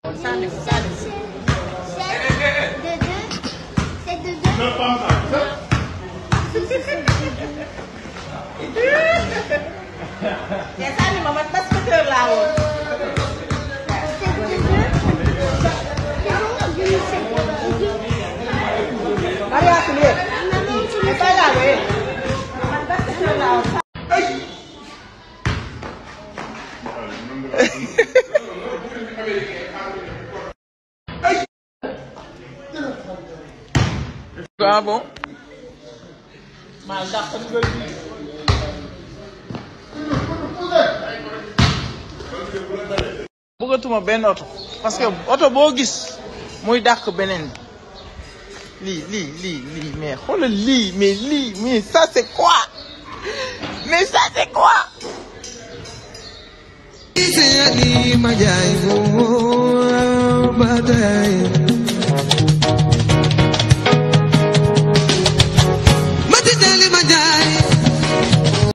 sànni ko sànni ko. De deux. C'est de deux. te sànni ma man basketteur laa woon. C'est de deux. C'est bon, je ne sais pas. Mariatu lii. Maman, tu te me fay laa koy. man basketteur laa woon. ah bon maa dàq dugal bi. bëggatuma benn oto parce que oto boo gis muy dàq beneen bi lii lii lii lii mais xoolal lii mais lii mais ça c'est quoi mais ça c'est quoi Ise ni majaay mo ba tey